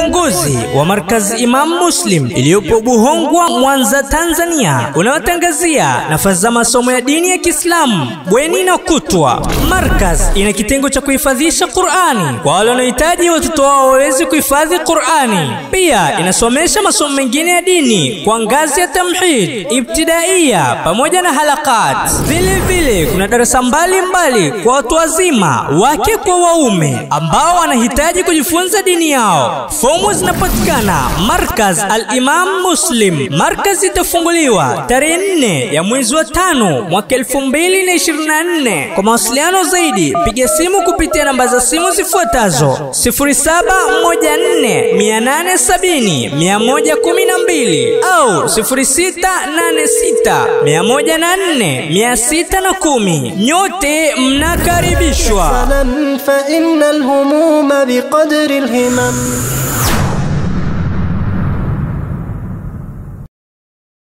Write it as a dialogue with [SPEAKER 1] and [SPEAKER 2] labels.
[SPEAKER 1] uongozi wa markazi Imam Muslim iliyopo Buhongwa, Mwanza, Tanzania, unaotangazia nafasi za masomo ya dini ya Kiislamu bweni na kutwa. Markaz ina kitengo cha kuhifadhisha Qur'ani kwa wale wanaohitaji watoto wao waweze kuhifadhi Qur'ani. Pia inasomesha masomo mengine ya dini kwa ngazi ya tamhid, ibtidaiya pamoja na halakat. Vile vile kuna darasa mbalimbali kwa watu wazima, wake kwa waume ambao wanahitaji kujifunza dini yao. Fomu zinapatikana Markaz Al-Imam Muslim. Markaz itafunguliwa tarehe nne ya mwezi wa tano mwaka 2024. Kwa mawasiliano zaidi piga simu kupitia namba za simu zifuatazo 0714870112 au 0686104610. Nyote mnakaribishwa.
[SPEAKER 2] فإن الهموم بقدر الهمم